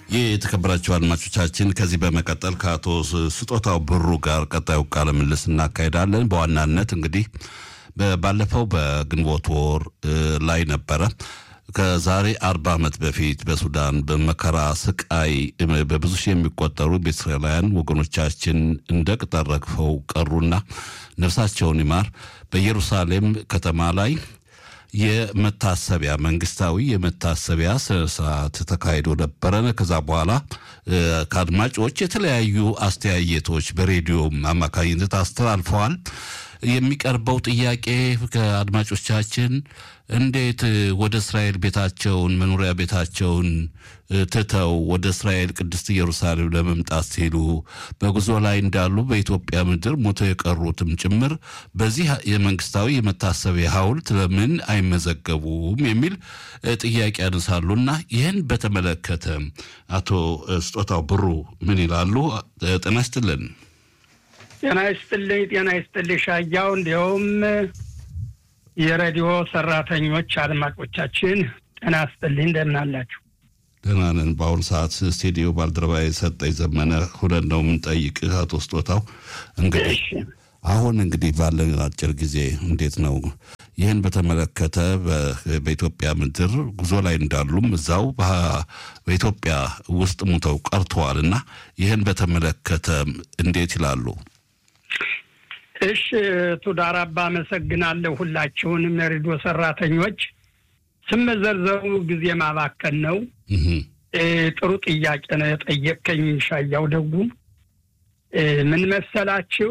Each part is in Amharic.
የተከበራችሁ አድማጮቻችን ከዚህ በመቀጠል ከአቶ ስጦታው ብሩ ጋር ቀጣዩ ቃለ ምልልስ እናካሄዳለን። በዋናነት እንግዲህ ባለፈው በግንቦት ወር ላይ ነበረ ከዛሬ አርባ ዓመት በፊት በሱዳን በመከራ ስቃይ በብዙ ሺህ የሚቆጠሩ በእስራኤላውያን ወገኖቻችን እንደ ቅጠል ረግፈው ቀሩና ነፍሳቸውን ይማር በኢየሩሳሌም ከተማ ላይ የመታሰቢያ መንግስታዊ የመታሰቢያ ስነስርዓት ተካሂዶ ነበረ። ከዛ በኋላ ከአድማጮች የተለያዩ አስተያየቶች በሬዲዮም አማካኝነት አስተላልፈዋል። የሚቀርበው ጥያቄ ከአድማጮቻችን እንዴት ወደ እስራኤል ቤታቸውን መኖሪያ ቤታቸውን ትተው ወደ እስራኤል ቅድስት ኢየሩሳሌም ለመምጣት ሲሉ በጉዞ ላይ እንዳሉ በኢትዮጵያ ምድር ሞተው የቀሩትም ጭምር በዚህ የመንግስታዊ የመታሰቢያ ሐውልት ለምን አይመዘገቡም የሚል ጥያቄ ያነሳሉና ይህን በተመለከተ አቶ ስጦታው ብሩ ምን ይላሉ? ጤና ይስጥልን። ጤና ይስጥልኝ። ጤና ይስጥልኝ ሻያው፣ እንዲሁም የሬዲዮ ሰራተኞች አድማጮቻችን ጤና ይስጥልኝ። እንደምን አላችሁ? ደህና ነን። በአሁኑ ሰዓት ስቱዲዮ ባልደረባ የሰጠኝ ዘመነ ሁነን ነው የምንጠይቅህ አቶ ስጦታው። እንግዲህ አሁን እንግዲህ ባለን አጭር ጊዜ እንዴት ነው ይህን በተመለከተ በኢትዮጵያ ምድር ጉዞ ላይ እንዳሉም እዛው በኢትዮጵያ ውስጥ ሙተው ቀርተዋል እና ይህን በተመለከተ እንዴት ይላሉ? እሺ ቱዳር አባ አመሰግናለሁ። ሁላችሁንም የሬዲዮ ሰራተኞች ስመዘርዘሩ ጊዜ ማባከን ነው። ጥሩ ጥያቄ ነው የጠየቀኝ ሻያው። ደጉ ምን መሰላችሁ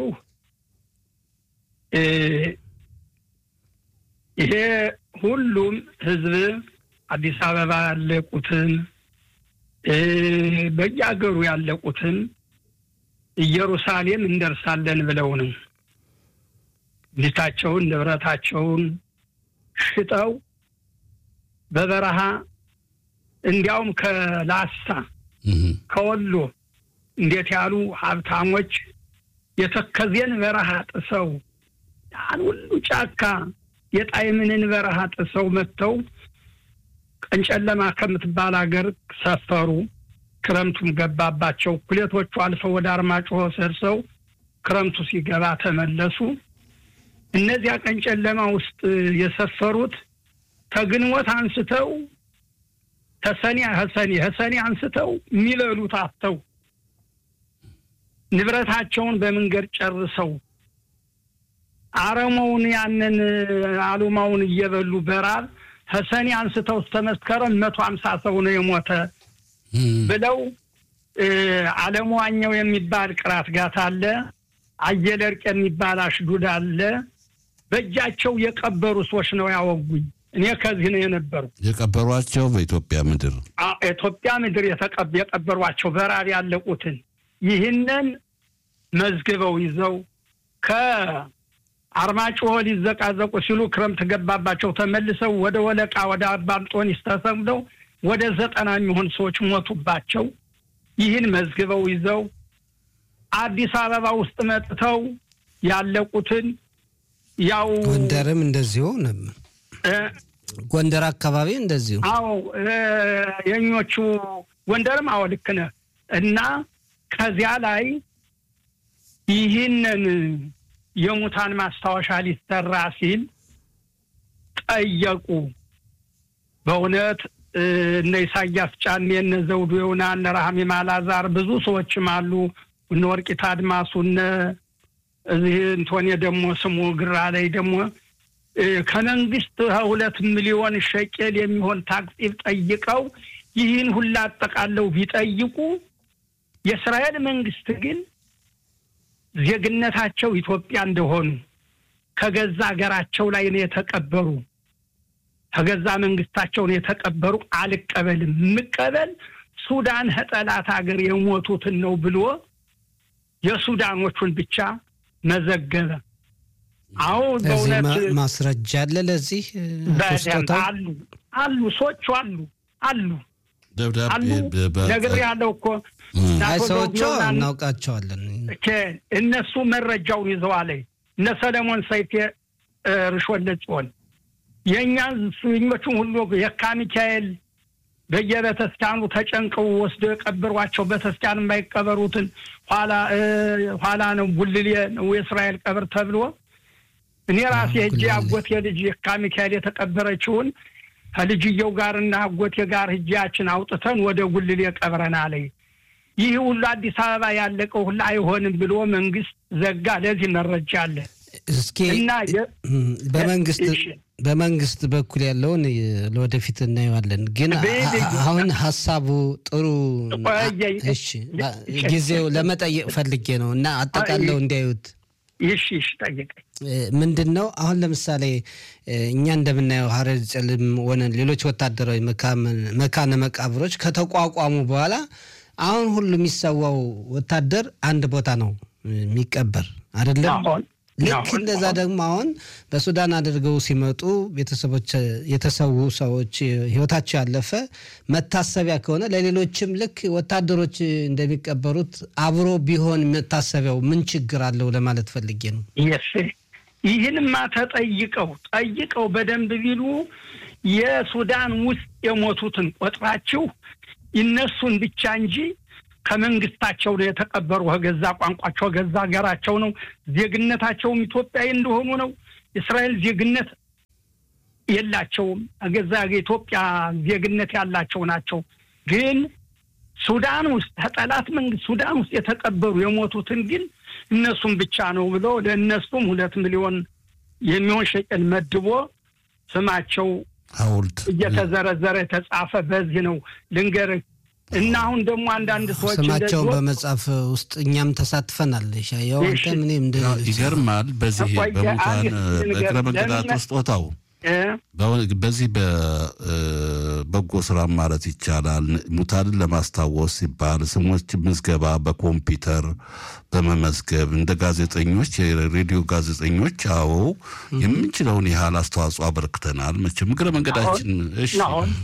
ይሄ ሁሉም ህዝብ አዲስ አበባ ያለቁትን በየአገሩ ያለቁትን ኢየሩሳሌም እንደርሳለን ብለው ነው ቤታቸውን ንብረታቸውን ሽጠው በበረሃ እንዲያውም ከላስታ ከወሎ እንዴት ያሉ ሀብታሞች የተከዜን በረሃ ጥሰው ያን ሁሉ ጫካ የጣይምንን በረሃ ጥሰው መጥተው ቀንጨለማ ከምትባል ሀገር ሰፈሩ። ክረምቱም ገባባቸው። ኩሌቶቹ አልፈው ወደ አርማጭሆ ደርሰው ክረምቱ ሲገባ ተመለሱ። እነዚያ ቀንጨለማ ውስጥ የሰፈሩት ከግንቦት አንስተው ከሰኔ ከሰኔ ከሰኔ አንስተው የሚበሉት አጥተው ንብረታቸውን በመንገድ ጨርሰው አረመውን ያንን አሉማውን እየበሉ በራብ ከሰኔ አንስተው እስከ መስከረም መቶ ሀምሳ ሰው ነው የሞተ ብለው አለሙ ዋኘው የሚባል ቅራት ጋት አለ። አየለ እርቅ የሚባል አሽዱድ አለ። በእጃቸው የቀበሩ ሰዎች ነው ያወጉኝ። እኔ ከዚህ ነው የነበሩ የቀበሯቸው በኢትዮጵያ ምድር ኢትዮጵያ ምድር የቀበሯቸው በራብ ያለቁትን ይህንን መዝግበው ይዘው ከአርማጭሆ ሊዘቃዘቁ ሲሉ ክረምት ገባባቸው። ተመልሰው ወደ ወለቃ ወደ አባምጦኒስ ተሰምደው ወደ ዘጠና የሚሆን ሰዎች ሞቱባቸው። ይህን መዝግበው ይዘው አዲስ አበባ ውስጥ መጥተው ያለቁትን ያው ጎንደርም እንደዚሁ ነበር። ጎንደር አካባቢ እንደዚሁ። አዎ የኞቹ ጎንደርም አዎ ልክ ነህ። እና ከዚያ ላይ ይህንን የሙታን ማስታወሻ ሊሰራ ሲል ጠየቁ። በእውነት እነ ኢሳያስ ጫኔ፣ እነ ዘውዱ የውና፣ እነ ረሃሜ ማላዛር ብዙ ሰዎችም አሉ። እነ ወርቂት አድማሱ፣ እነ እዚህ እንቶኔ ደግሞ ስሙ ግራ ላይ ደግሞ ከመንግስት ሁለት ሚሊዮን ሸቄል የሚሆን ታክሲብ ጠይቀው ይህን ሁላ አጠቃለው ቢጠይቁ የእስራኤል መንግስት ግን ዜግነታቸው ኢትዮጵያ እንደሆኑ ከገዛ ሀገራቸው ላይ ነው የተቀበሩ ከገዛ መንግስታቸው ነው የተቀበሩ። አልቀበልም፣ የምቀበል ሱዳን ጠላት ሀገር የሞቱትን ነው ብሎ የሱዳኖቹን ብቻ መዘገበ። አዎ በእውነት ማስረጃ አለ ለዚህ በደንብ አሉ አሉ ሰዎቹ አሉ አሉ አሉ ነገር ያለው እኮ አይ ሰዎቹ እናውቃቸዋለን። እነሱ መረጃውን ይዘዋል። እነ ሰለሞን ሰይፌ ርሾለ ጽዮን የእኛ ስኞቹን ሁሉ የካ ሚካኤል በየቤተስኪያኑ ተጨንቀው ወስደው የቀበሯቸው ቤተስኪያን የማይቀበሩትን ኋላ ኋላ ነው ጉልሌ ነው የእስራኤል ቀብር ተብሎ እኔ ራሴ ሄጄ አጎቴ ልጅ የካ ሚካኤል የተቀበረችውን ከልጅየው ጋርና አጎቴ ጋር ሂጃችን አውጥተን ወደ ጉልሌ ቀብረናል። ይህ ሁሉ አዲስ አበባ ያለቀው ሁሉ አይሆንም ብሎ መንግስት ዘጋ። ለዚህ መረጃ አለ። እስኪ በመንግስት በመንግስት በኩል ያለውን ለወደፊት እናየዋለን። ግን አሁን ሀሳቡ ጥሩ እሺ፣ ጊዜው ለመጠየቅ ፈልጌ ነው እና አጠቃለው እንዲያዩት ይሽ ይሽ ጠይቀኝ። ምንድን ነው አሁን ለምሳሌ እኛ እንደምናየው ሀረር ጭልም ሆነ ሌሎች ወታደራዊ መካነ መቃብሮች ከተቋቋሙ በኋላ አሁን ሁሉ የሚሰዋው ወታደር አንድ ቦታ ነው የሚቀበር አይደለም። ልክ እንደዛ ደግሞ አሁን በሱዳን አድርገው ሲመጡ ቤተሰቦች የተሰዉ ሰዎች ህይወታቸው ያለፈ መታሰቢያ ከሆነ ለሌሎችም ልክ ወታደሮች እንደሚቀበሩት አብሮ ቢሆን መታሰቢያው ምን ችግር አለው ለማለት ፈልጌ ነው። ይህንማ ተጠይቀው ጠይቀው በደንብ ቢሉ የሱዳን ውስጥ የሞቱትን ቆጥራችሁ ይነሱን ብቻ እንጂ ከመንግስታቸው ነው የተቀበሩ። ከገዛ ቋንቋቸው ከገዛ ሀገራቸው ነው። ዜግነታቸውም ኢትዮጵያዊ እንደሆኑ ነው። የእስራኤል ዜግነት የላቸውም። ገዛ የኢትዮጵያ ዜግነት ያላቸው ናቸው። ግን ሱዳን ውስጥ ከጠላት መንግስት ሱዳን ውስጥ የተቀበሩ የሞቱትን ግን እነሱም ብቻ ነው ብሎ ለእነሱም ሁለት ሚሊዮን የሚሆን ሸቀል መድቦ ስማቸው ሐውልት እየተዘረዘረ የተጻፈ በዚህ ነው ልንገርህ። እና አሁን ደግሞ አንዳንድ ሰዎች ስማቸውን በመጻፍ ውስጥ እኛም ተሳትፈናል። ሻየው አንተ ምንም ይገርማል። በዚህ በሙታን በእግረ መንገዳት ስጦታው በዚህ በበጎ ስራ ማለት ይቻላል ሙታንን ለማስታወስ ሲባል ስሞች ምዝገባ በኮምፒውተር በመመዝገብ እንደ ጋዜጠኞች የሬዲዮ ጋዜጠኞች አዎ የምንችለውን ያህል አስተዋጽኦ አበርክተናል። መቼም እግረ መንገዳችን እሺ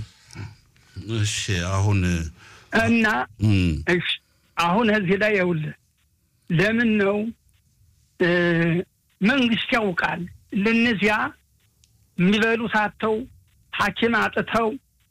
እሺ አሁን እና እሺ አሁን እዚህ ላይ ይኸውልህ ለምን ነው መንግስት ያውቃል ለእነዚያ የሚበሉት አጥተው ሐኪም አጥተው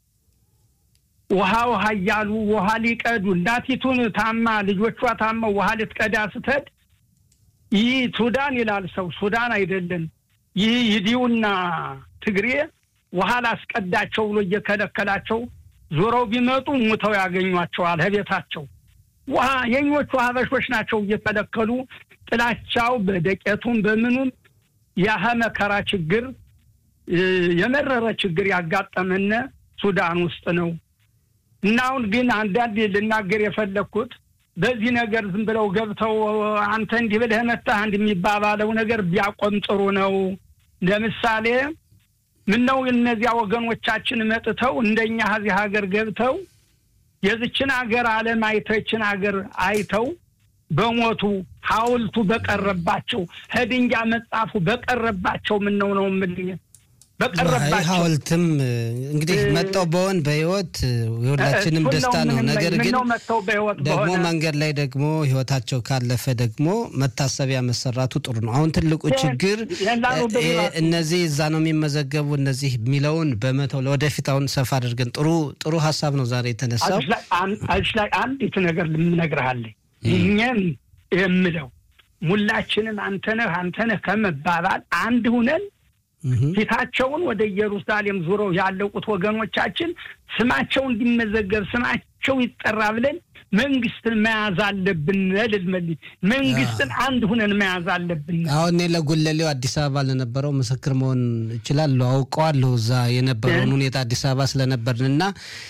ውሃ ውሃ እያሉ ውሃ ሊቀዱ እናቲቱን ታማ ልጆቿ ታመው ውሃ ልትቀዳ ስትሄድ ይህ ሱዳን ይላል ሰው ሱዳን አይደለም ይህ ይዲውና ትግሬ ውሃ ላስቀዳቸው ብሎ እየከለከላቸው ዞረው ቢመጡ ሙተው ያገኟቸዋል ከቤታቸው ውሃ የኞቹ ሀበሾች ናቸው እየከለከሉ ጥላቻው በደቄቱም በምኑም ያህ መከራ ችግር የመረረ ችግር ያጋጠመነ ሱዳን ውስጥ ነው እና አሁን ግን አንዳንድ ልናገር የፈለግኩት በዚህ ነገር ዝም ብለው ገብተው አንተ እንዲህ ብለህ መታህ አንድ የሚባባለው ነገር ቢያቆም ጥሩ ነው። ለምሳሌ ምነው እነዚያ ወገኖቻችን መጥተው እንደኛ ከዚህ ሀገር ገብተው የዝችን ሀገር ዓለም አይተው ይችን ሀገር አይተው በሞቱ ሐውልቱ በቀረባቸው ህድንጃ መጻፉ በቀረባቸው ምን ነው ነው የምልህ በቀረባቸው ሐውልትም እንግዲህ መጣው በሆን በህይወት የሁላችንም ደስታ ነው። ነገር ግን ደግሞ መንገድ ላይ ደግሞ ህይወታቸው ካለፈ ደግሞ መታሰቢያ መሰራቱ ጥሩ ነው። አሁን ትልቁ ችግር እነዚህ እዛ ነው የሚመዘገቡ እነዚህ የሚለውን በመተው ለወደፊት አሁን ሰፋ አድርገን ጥሩ ጥሩ ሀሳብ ነው ዛሬ የተነሳው። አጅ ላይ አንዲት ነገር ልምነግርሃለኝ ይህኛም የምለው ሁላችንም አንተነህ አንተነህ ከመባባል አንድ ሁነን ፊታቸውን ወደ ኢየሩሳሌም ዙረው ያለቁት ወገኖቻችን ስማቸው እንዲመዘገብ ስማቸው ይጠራ ብለን መንግስትን መያዝ አለብን። ልልመል መንግስትን አንድ ሁነን መያዝ አለብን። አሁን እኔ ለጉለሌው አዲስ አበባ ለነበረው ምስክር መሆን እችላለሁ፣ አውቀዋለሁ እዛ የነበረውን ሁኔታ አዲስ አበባ ስለነበርን እና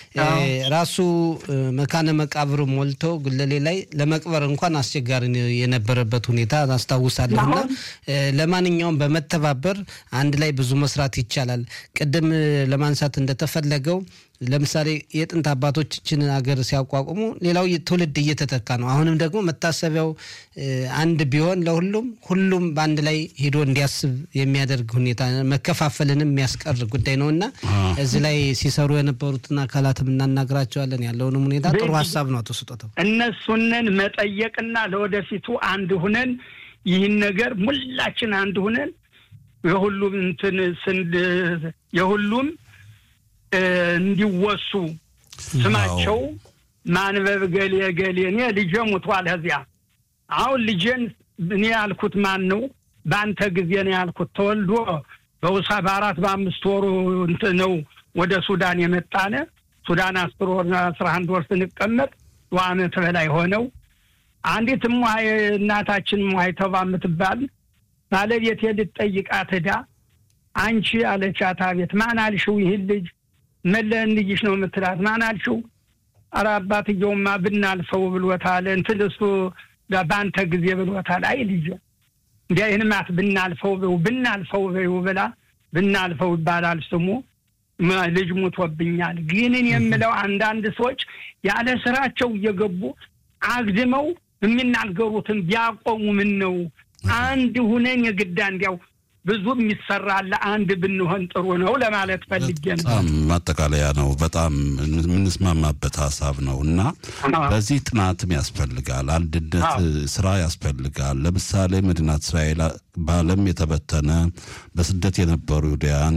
ራሱ መካነ መቃብሩ ሞልቶ ጉለሌ ላይ ለመቅበር እንኳን አስቸጋሪ የነበረበት ሁኔታ አስታውሳለሁ። እና ለማንኛውም በመተባበር አንድ ላይ ብዙ መስራት ይቻላል። ቅድም ለማንሳት እንደተፈለገው ለምሳሌ የጥንት አባቶችን ሀገር ሲያቋቁሙ ሌላው ትውልድ እየተተካ ነው። አሁንም ደግሞ መታሰቢያው አንድ ቢሆን ለሁሉም ሁሉም በአንድ ላይ ሄዶ እንዲያስብ የሚያደርግ ሁኔታ መከፋፈልንም የሚያስቀር ጉዳይ ነው እና እዚህ ላይ ሲሰሩ የነበሩትን አካላትም እናናግራቸዋለን። ያለውንም ሁኔታ ጥሩ ሀሳብ ነው። አቶ ስጦታው እነሱንን መጠየቅና ለወደፊቱ አንድ ሁነን ይህን ነገር ሙላችን አንድ ሁነን የሁሉም እንትን ስንድ የሁሉም እንዲወሱ ስማቸው ማንበብ ገሌ ገሌ እኔ ልጄ ሙቷል። ከዚያ አሁን ልጄን እኔ ያልኩት ማን ነው? በአንተ ጊዜ ነው ያልኩት። ተወልዶ በውሳ በአራት በአምስት ወሩ እንትን ነው ወደ ሱዳን የመጣነ ሱዳን አስር ወር አስራ አንድ ወር ስንቀመጥ ዓመት በላይ ሆነው አንዲት እሟይ እናታችን እሟይ ተባ የምትባል ባለቤቴ ልትጠይቃት ሄዳ አንቺ አለቻት። አቤት ማን አልሽው? ይህን ልጅ መለህን ልጅሽ ነው የምትላት። ማን አልሽው? ኧረ አባትየውማ ብናልፈው ብሎታል። እንትን እሱ በአንተ ጊዜ ብሎታል። አይ ልጅ እንዲያ ይህን ማት ብናልፈው በይው ብናልፈው በይው ብላ ብናልፈው ይባላል ስሙ ልጅ ሙቶብኛል። ግን የምለው አንዳንድ ሰዎች ያለ ስራቸው እየገቡ አግድመው የሚናገሩትን ቢያቆሙ ምን ነው? አንድ ሁነን የግዳ እንዲያው ብዙ የሚሰራለ አንድ ብንሆን ጥሩ ነው ለማለት ፈልጌ ነው። በጣም ማጠቃለያ ነው። በጣም የምንስማማበት ሀሳብ ነው እና በዚህ ጥናትም ያስፈልጋል፣ አንድነት ስራ ያስፈልጋል። ለምሳሌ መዲናት እስራኤል በዓለም የተበተነ በስደት የነበሩ ይሁዳያን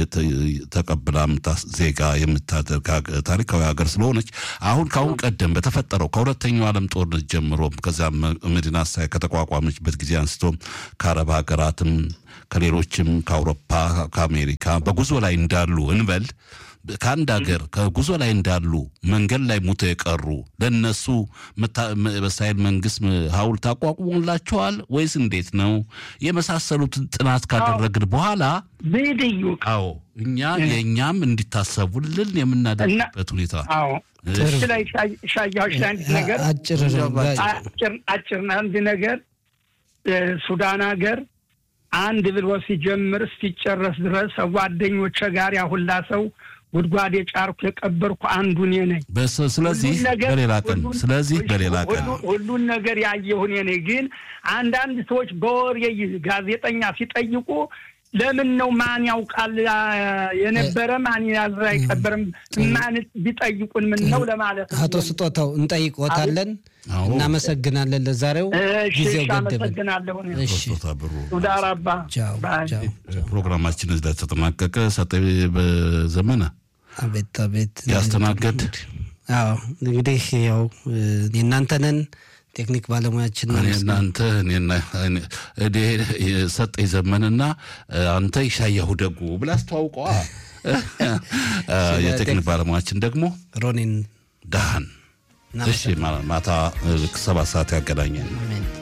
ተቀብላ ዜጋ የምታደርግ ታሪካዊ ሀገር ስለሆነች አሁን ከአሁን ቀደም በተፈጠረው ከሁለተኛው ዓለም ጦርነት ጀምሮ ከዚያም መዲናት እስራኤል ከተቋቋመችበት ጊዜ አንስቶ ከአረብ ሀገራትም ከሌሎችም ከአውሮፓ ከአሜሪካ በጉዞ ላይ እንዳሉ እንበል ከአንድ ሀገር ከጉዞ ላይ እንዳሉ መንገድ ላይ ሙቶ የቀሩ ለእነሱ በእስራኤል መንግስት ሐውልት አቋቁሞላቸዋል ወይስ እንዴት ነው? የመሳሰሉትን ጥናት ካደረግን በኋላ ብድዩ አዎ እኛ የእኛም እንዲታሰቡልን የምናደርግበት ሁኔታ ላይ ሻያዎች አንዲት ነገር አጭር አንድ ነገር ሱዳን ሀገር አንድ ብሎ ሲጀምር እስኪጨረስ ድረስ ጓደኞቼ ጋር ያሁላ ሰው ጉድጓድ የጫርኩ የቀበርኩ አንዱ እኔ ነኝ። ስለዚህ በሌላ ቀን ስለዚህ በሌላ ቀን ሁሉን ነገር ያየሁ እኔ ነኝ። ግን አንዳንድ ሰዎች በወሬ ጋዜጠኛ ሲጠይቁ ለምን ነው ማን ያውቃል የነበረ ማን ያዘ አይቀበርም ማን ቢጠይቁን ምን ነው ለማለት ነው። አቶ ስጦታው እንጠይቆታለን። እናመሰግናለን። ለዛሬው ጊዜው ገደበን። አመሰግናለሁ። ብሩ ሱዳራባ ፕሮግራማችን እዚህ ላይ ተጠናቀቀ። ሰጠ በዘመነ አቤት አቤት ያስተናገድ አዎ እንግዲህ ያው የእናንተንን ቴክኒክ ባለሙያችን እናንተ ሰጠኝ ዘመንና አንተ ይሻያሁ ደጉ ብላ አስተዋውቀዋ። የቴክኒክ ባለሙያችን ደግሞ ሮኒን ዳህን። እሺ ማታ ሰባት ሰዓት ያገናኘን።